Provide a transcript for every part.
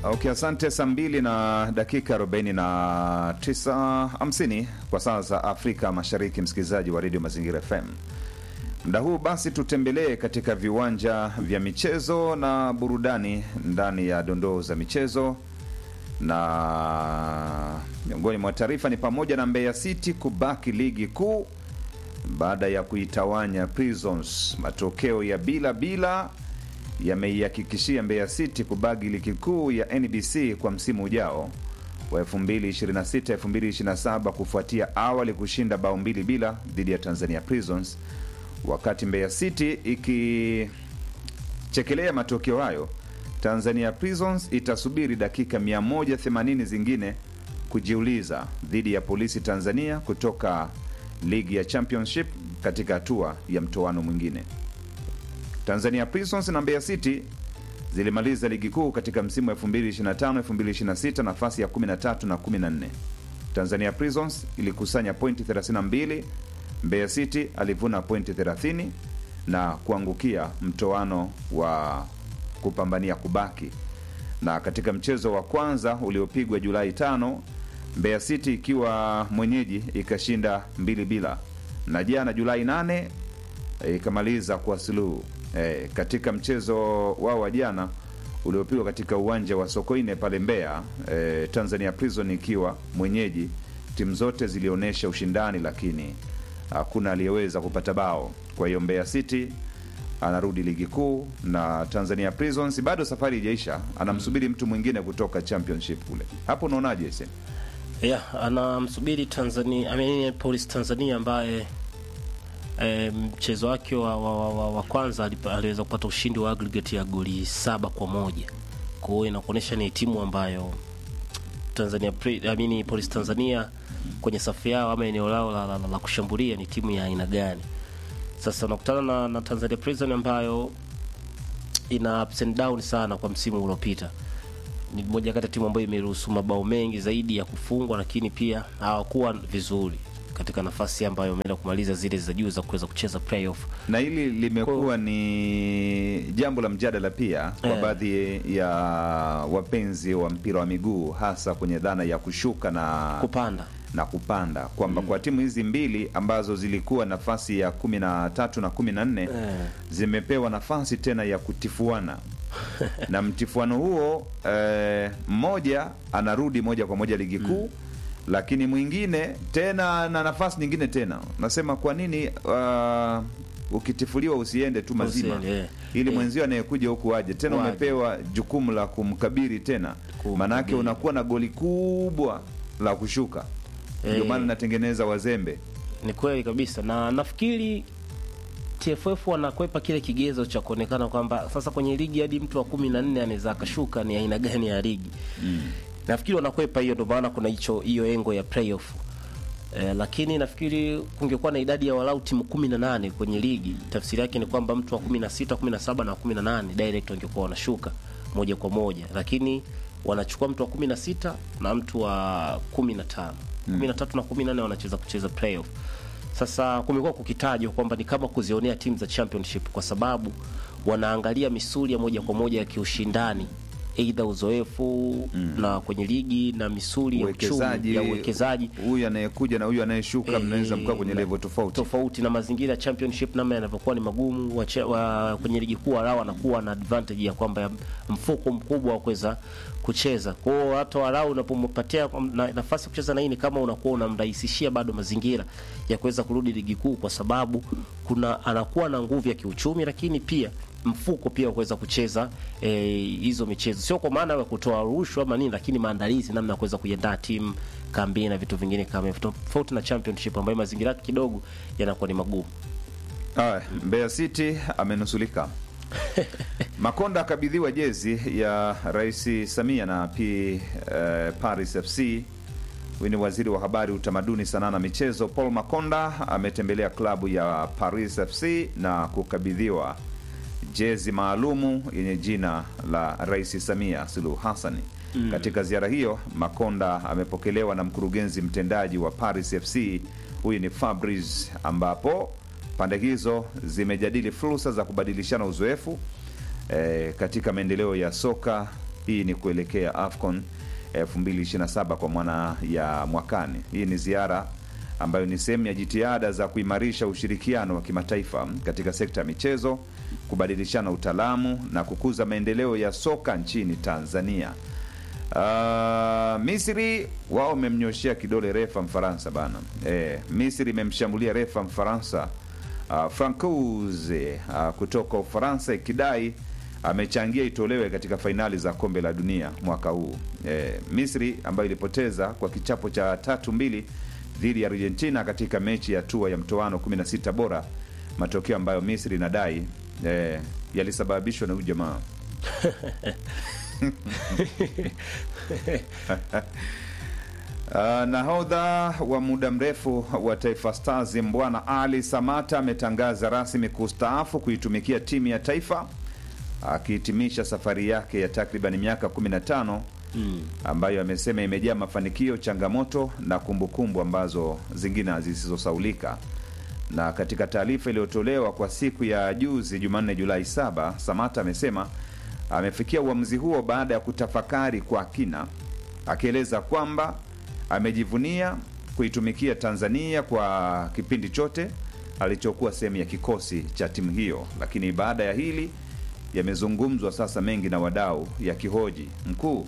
Okay, asante. Saa mbili na dakika 49 50 kwa saa za Afrika Mashariki, msikilizaji wa redio Mazingira FM. Muda huu basi tutembelee katika viwanja vya michezo na burudani ndani ya dondoo za michezo, na miongoni mwa taarifa ni pamoja na Mbeya City kubaki ligi kuu baada ya kuitawanya Prisons. Matokeo ya bila bila yameihakikishia Mbeya City kubaki ligi kuu ya NBC kwa msimu ujao wa 2026 2027 kufuatia awali kushinda bao mbili bila dhidi ya Tanzania Prisons. Wakati Mbeya City ikichekelea matokeo hayo, Tanzania Prisons itasubiri dakika 180 zingine kujiuliza dhidi ya Polisi Tanzania kutoka ligi ya Championship katika hatua ya mtoano mwingine. Tanzania Prisons na Mbeya City zilimaliza ligi kuu katika msimu wa 2025 2026 nafasi ya 13 na 14. Tanzania Prisons ilikusanya pointi 32, Mbeya City alivuna pointi 30 na kuangukia mtoano wa kupambania kubaki. Na katika mchezo wa kwanza uliopigwa Julai tano, Mbeya City ikiwa mwenyeji ikashinda mbili bila, na jana Julai 8 ikamaliza kwa suluhu e, katika mchezo wao wa jana uliopigwa katika uwanja wa Sokoine pale Mbeya e, Tanzania Prison ikiwa mwenyeji, timu zote zilionyesha ushindani, lakini hakuna aliyeweza kupata bao. Kwa hiyo Mbeya City anarudi ligi kuu na Tanzania Prisons bado safari ijaisha, anamsubiri mtu mwingine kutoka championship kule. Hapo unaonaje? Sasa yeah, anamsubiri Tanzania, I mean, Police Tanzania ambaye E, mchezo wake wa, wa, wa, wa, wa kwanza aliweza kupata ushindi wa aggregate ya goli saba kwa moja. Kwa hiyo inakuonyesha ni timu ambayo Tanzania I mean, Police Tanzania kwenye safu yao ama eneo lao la, la, la, la kushambulia ni timu ya aina gani. Sasa unakutana na, na Tanzania Prison ambayo ina ups and down sana kwa msimu uliopita. Ni moja kati ya timu ambayo imeruhusu mabao mengi zaidi ya kufungwa, lakini pia hawakuwa vizuri katika nafasi ambayo wameenda kumaliza zile za juu za kuweza kucheza playoff. Na hili limekuwa ni jambo la mjadala pia kwa Yeah. baadhi ya wapenzi wa mpira wa miguu hasa kwenye dhana ya kushuka na Kupanda na kupanda kwamba kwa timu hizi mbili ambazo zilikuwa nafasi ya kumi na tatu na kumi na nne Eh. zimepewa nafasi tena ya kutifuana na mtifuano huo eh, mmoja anarudi moja kwa moja ligi kuu lakini mwingine tena na nafasi nyingine tena nasema kwa nini uh, ukitifuliwa usiende tu mazima Usiende, eh. ili Eh. mwenzio anayekuja huku aje tena Waje. umepewa jukumu la kumkabiri tena Kumkabiri. maanake unakuwa na goli kubwa la kushuka ndio Eh. maana natengeneza wazembe ni kweli kabisa, na nafikiri TFF wanakwepa kile kigezo cha kuonekana kwamba sasa kwenye ligi hadi mtu wa kumi na nne anaweza akashuka, ni aina gani ya ligi nafikiri wanakwepa hiyo, ndio maana kuna hicho hiyo engo ya playoff eh, lakini nafikiri kungekuwa na idadi ya walau timu kumi na nane kwenye ligi, tafsiri yake ni kwamba mtu wa kumi na sita kumi na saba na kumi na nane direct wangekuwa wanashuka moja kwa moja, lakini wanachukua mtu wa kumi na sita na mtu wa kumi na tano kumi na tatu na kumi na nane wanacheza kucheza playoff. Sasa kumekuwa kukitajwa kwamba ni kama kuzionea timu za championship kwa sababu wanaangalia misuli ya moja kwa moja ya kiushindani aidha uzoefu na kwenye ligi na misuli ya uchumi uwekezaji ya uwekezaji huyu anayekuja na huyu anayeshuka Eh, mnaweza mkaa kwenye na- level tofauti tofauti na mazingira ya championship namna yanavyokuwa ni magumu wache, wa, kwenye ligi kuu walao wanakuwa na advantage ya kwamba ya mfuko mkubwa wa kuweza kucheza kwa hiyo hata walau unapompatia na, nafasi ya kucheza na hii ni kama unakuwa unamrahisishia bado mazingira ya kuweza kurudi ligi kuu kwa sababu kuna anakuwa na nguvu ya kiuchumi lakini pia mfuko pia wa kuweza kucheza eh, hizo michezo sio kwa maana ya kutoa rushwa ama nini lakini maandalizi namna ya kuweza kuiandaa timu kambi na vitu vingine kama hivyo tofauti na championship ambayo mazingira yake kidogo yanakuwa ni magumu Haya, Mbeya City amenusulika. Makonda akabidhiwa jezi ya Rais Samia na P eh, Paris FC. Huyu ni waziri wa habari, utamaduni, sanaa na michezo Paul Makonda ametembelea klabu ya Paris FC na kukabidhiwa jezi maalumu yenye jina la Rais Samia Suluhu Hassan. Katika ziara hiyo, Makonda amepokelewa na mkurugenzi mtendaji wa Paris FC, huyu ni Fabrice, ambapo pande hizo zimejadili fursa za kubadilishana uzoefu eh, katika maendeleo ya soka Hii ni kuelekea AFCON 2027 kwa maana ya mwakani. Hii ni ziara ambayo ni sehemu ya jitihada za kuimarisha ushirikiano wa kimataifa katika sekta ya michezo, kubadilishana utaalamu na kukuza maendeleo ya soka nchini Tanzania. Uh, Misri wao wamemnyoshea kidole refa Mfaransa bana. Eh, Misri imemshambulia refa Mfaransa uh, Francouz uh, kutoka Ufaransa ikidai amechangia itolewe katika fainali za kombe la dunia mwaka huu. Eh, Misri ambayo ilipoteza kwa kichapo cha tatu mbili dhidi ya Argentina katika mechi ya hatua ya mtoano 16 bora, matokeo ambayo Misri inadai eh, yalisababishwa na huyu jamaa Uh, nahodha wa muda mrefu wa Taifa Stars Mbwana Ali Samata ametangaza rasmi kustaafu kuitumikia timu ya taifa akihitimisha safari yake ya takriban miaka 15 Mm. ambayo amesema imejaa mafanikio, changamoto na kumbukumbu ambazo zingine zisizosaulika. Na katika taarifa iliyotolewa kwa siku ya juzi Jumanne Julai 7, Samata amesema amefikia uamuzi huo baada ya kutafakari kwa kina, akieleza kwamba amejivunia kuitumikia Tanzania kwa kipindi chote alichokuwa sehemu ya kikosi cha timu hiyo. Lakini baada ya hili yamezungumzwa sasa mengi na wadau yakihoji, mkuu,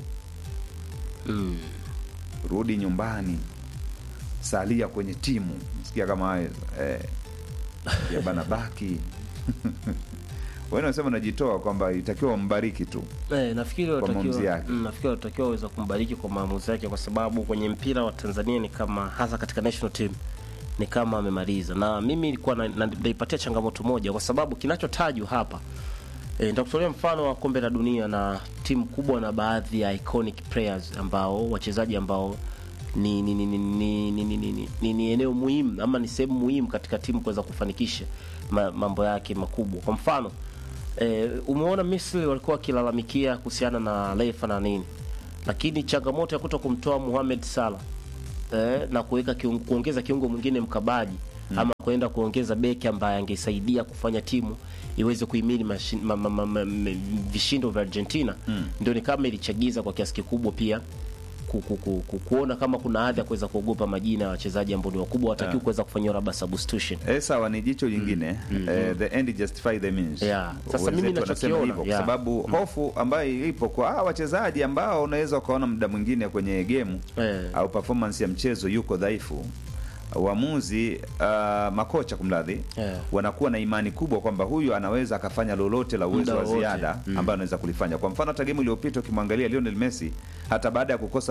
Mm. rudi nyumbani, salia kwenye timu. Sikia kama hayo eh, ya bana baki wewe unasema unajitoa kwamba itakiwa umbariki tu. Eh, nafikiri Kwa maamuzi watakiwa yake. mm, nafikiri watakiwa waweza kumbariki kwa maamuzi yake, kwa sababu kwenye mpira wa Tanzania ni kama hasa katika national team ni kama amemaliza, na mimi nilikuwa na- na- naipatia changamoto moja, kwa sababu kinachotajwa hapa E, nitakutolea mfano wa kombe la dunia na timu kubwa na baadhi ya iconic players ambao wachezaji ambao ni ni, ni, ni, ni, ni, ni, ni, ni, ni eneo muhimu ama ni sehemu muhimu katika timu kuweza kufanikisha ma, mambo yake makubwa. Kwa mfano e, umeona Misri walikuwa wakilalamikia kuhusiana na refa na nini, lakini changamoto ya kuto kumtoa Mohamed Salah eh, na kuweka kiungo, kuongeza kiungo mwingine mkabaji ama kwenda kuongeza beki ambaye angesaidia kufanya timu iweze kuhimili mashin- ma, ma, ma, ma, ma, vishindo vya Argentina ndio ni kama ilichagiza kwa kiasi kikubwa pia ku, ku, ku, ku, kuona kama kuna hadhi ya kuweza kuogopa majina ya wachezaji ambao ni wakubwa watakiwa Yeah. kuweza kufanyiwa labda substitution. Eh, sawa ni jicho jingine eh, the end justify the means. Yeah. Sasa mimi Wenzetu wanasema nachokiona, hivyo kwa yeah. sababu hofu ambayo ipo kwa hawa wachezaji ambao unaweza ukaona muda mwingine kwenye gemu Eh. au performance ya mchezo yuko dhaifu waamuzi uh, makocha kumradhi Yeah. wanakuwa na imani kubwa kwamba huyu anaweza akafanya lolote la uwezo Muda wa wowote. ziada ambayo anaweza kulifanya. Kwa mfano hata gemu iliyopita ukimwangalia Lionel Messi hata baada ya kukosa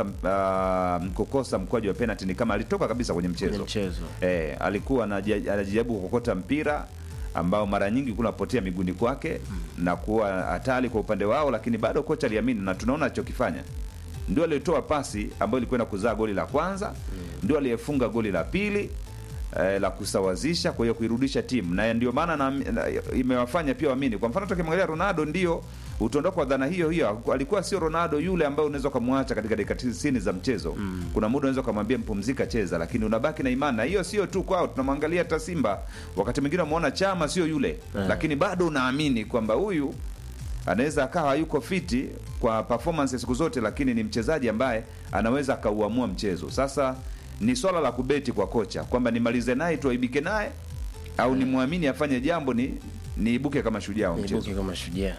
uh, kukosa mkwaju wa penalty ni kama alitoka kabisa kwenye mchezo, Kwenye mchezo. Eh, alikuwa anaja- anajaribu kukokota mpira ambao mara nyingi kunapotea miguuni kwake na kuwa hatari kwa upande wao, lakini bado kocha aliamini, na tunaona alichokifanya. Ndio aliyetoa pasi ambayo ilikwenda kuzaa goli la kwanza, ndio aliyefunga goli la pili eh, la kusawazisha, kwa hiyo kuirudisha timu, na ndio maana na, na, imewafanya pia waamini. Kwa mfano tukimwangalia Ronaldo, ndio utaondoka kwa dhana hiyo hiyo, alikuwa sio Ronaldo yule ambaye unaweza ukamwacha katika dakika 90 za mchezo. Kuna muda unaweza ukamwambia mpumzika, cheza, lakini unabaki na imani. Na hiyo sio tu kwao, tunamwangalia hata Simba, wakati mwingine umeona Chama sio yule, lakini bado unaamini kwamba huyu anaweza akawa hayuko fiti kwa performance siku zote, lakini ni mchezaji ambaye anaweza akauamua mchezo. Sasa ni swala la kubeti kwa kocha kwamba nimalize naye tuaibike naye au nimwamini afanye jambo ni niibuke kama shujaa wa mchezo. Niibuke kama shujaa.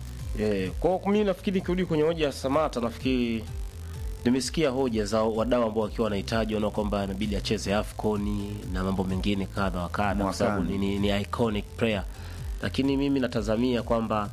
Eh, kwa hiyo mimi nafikiri kirudi kwenye hoja ya Samata, nafikiri nimesikia hoja za wadau ambao wakiwa wanahitaji wana kwamba inabidi acheze AFCON na mambo mengine kadha wa kadha, kwa sababu ni, Mwakani. ni, ni iconic player, lakini mimi natazamia kwamba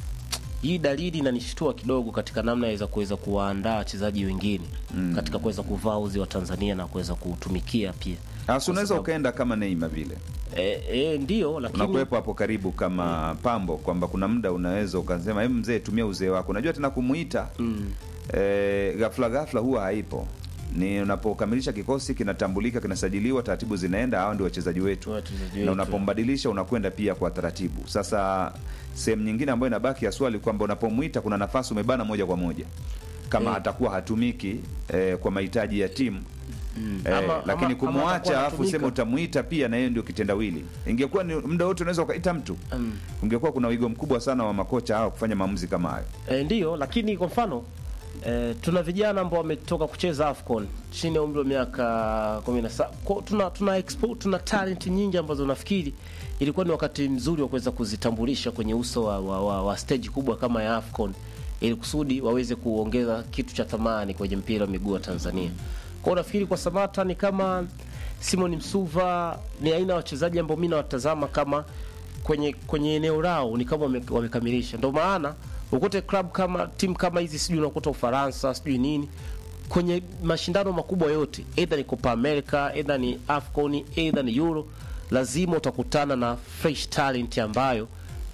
hii dalili inanishtua kidogo katika namna ya kuweza kuwaandaa wachezaji wengine katika kuweza kuvaa uzi wa Tanzania na kuweza kutumikia pia. Hasa unaweza sababu- ukaenda kama Neymar vile E, e, ndio lakini unakuwepo hapo karibu kama pambo, kwamba kuna muda unaweza ukasema hebu mzee, tumia uzee wako. Unajua tena kumuita mm, eh, ghafla ghafla huwa haipo. Ni unapokamilisha kikosi kinatambulika, kinasajiliwa, taratibu zinaenda, hao ndio wachezaji wetu, wachezaji na wetu. unapombadilisha unakwenda pia kwa taratibu. Sasa sehemu nyingine ambayo inabaki ya swali kwamba unapomwita kuna nafasi umebana moja kwa moja, kama Eh. atakuwa hatumiki eh, kwa mahitaji ya timu Eh, Ama- lakini ama- ama kumwacha atakuwa alafu anatumika. sema utamuita pia na yeye ndio kitendawili. Ingekuwa ni muda wote unaweza ukaita mtu, ungekuwa kuna wigo mkubwa sana wa makocha hao kufanya maamuzi kama hayo. E, ndiyo, lakini kwa mfano e, tuna vijana ambao wametoka kucheza AFCON chini ya umri wa miaka 17. Kwa- Tuna tuna expo, tuna talent nyingi ambazo nafikiri ilikuwa ni wakati mzuri wa kuweza kuzitambulisha kwenye uso wa, wa, wa, wa stage kubwa kama ya AFCON ili kusudi waweze kuongeza kitu cha thamani kwenye mpira wa miguu wa Tanzania. Kwa hiyo nafikiri kwa Samata ni kama Simon Msuva ni aina ya wachezaji ambao mimi nawatazama kama kwenye kwenye eneo lao ni kama wame- wamekamilisha. Ndio maana ukute club kama timu kama hizi sijui unakuta Ufaransa sijui nini kwenye mashindano makubwa yote, either ni Copa America, either ni AFCON, either ni Euro, lazima utakutana na fresh talent ambayo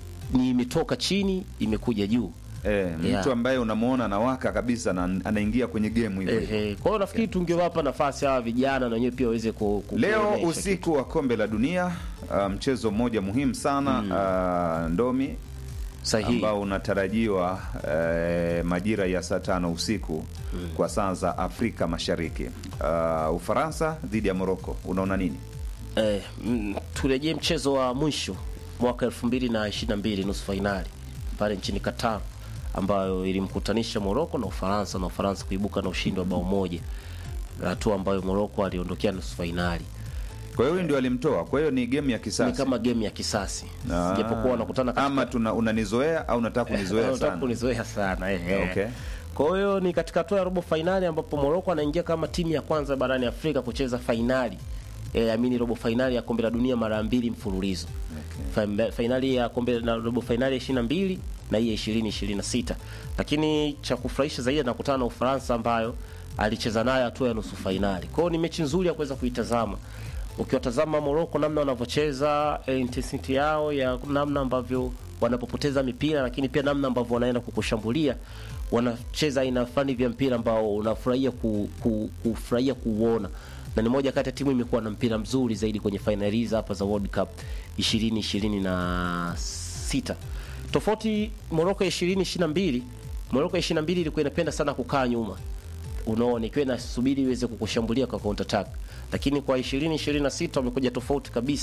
ni imetoka chini imekuja juu. Eh, mtu Yeah. ambaye unamuona anawaka kabisa na anaingia kwenye game hivyo. hivyo. Ehe, kwa hiyo nafikiri tungewapa nafasi hawa vijana na wenyewe pia waweze ku, ku Leo kuonyesha usiku wa kombe la dunia uh, mchezo mmoja muhimu sana uh, ndomi kitu. sahihi. ambao unatarajiwa eh, majira ya saa tano usiku kwa saa za Afrika Mashariki. Uh, Ufaransa dhidi ya Morocco, unaona nini? Eh, mm, turejee mchezo wa mwisho mwaka 2022 nusu fainali pale nchini Qatar ambayo ilimkutanisha Morocco na Ufaransa na Ufaransa kuibuka na ushindi wa bao moja, hatua ambayo Morocco aliondokea nusu fainali. Kwa hiyo huyu ndio alimtoa, kwa hiyo ni game ya Ni kisasi. kama game ya kisasi, Ah. japokuwa wanakutana katika ama tuna unanizoea au unataka kunizoea Unataka sana? kunizoea sana eh, eh. Okay. Kwa hiyo ni katika hatua ya robo fainali ambapo Morocco anaingia kama timu ya kwanza barani Afrika kucheza fainali eh, amini robo fainali ya kombe la dunia mara mbili mfululizo. Fa- Fainali ya kombe na robo fainali ya 22 na hii ya 2026. Lakini cha kufurahisha zaidi anakutana na Ufaransa ambayo alicheza nayo hatua ya nusu fainali. Kwa hiyo ni mechi nzuri ya kuweza kuitazama. Ukiwatazama Morocco namna wanavyocheza, eh, intensity yao ya namna ambavyo wanapopoteza mipira, lakini pia namna ambavyo wanaenda kukushambulia, wanacheza aina fulani vya mpira ambao unafurahia ku, ku, kufurahia kuuona na ni moja kati ya timu imekuwa na mpira mzuri zaidi kwenye fainali hizi hapa za World Cup 2026. Tofauti Morocco ya 2022, Morocco ya 22 ilikuwa inapenda sana kukaa nyuma unaona ikiwa inasubiri iweze kukushambulia kwa counter attack, lakini kwa 2026 wamekuja tofauti kabisa.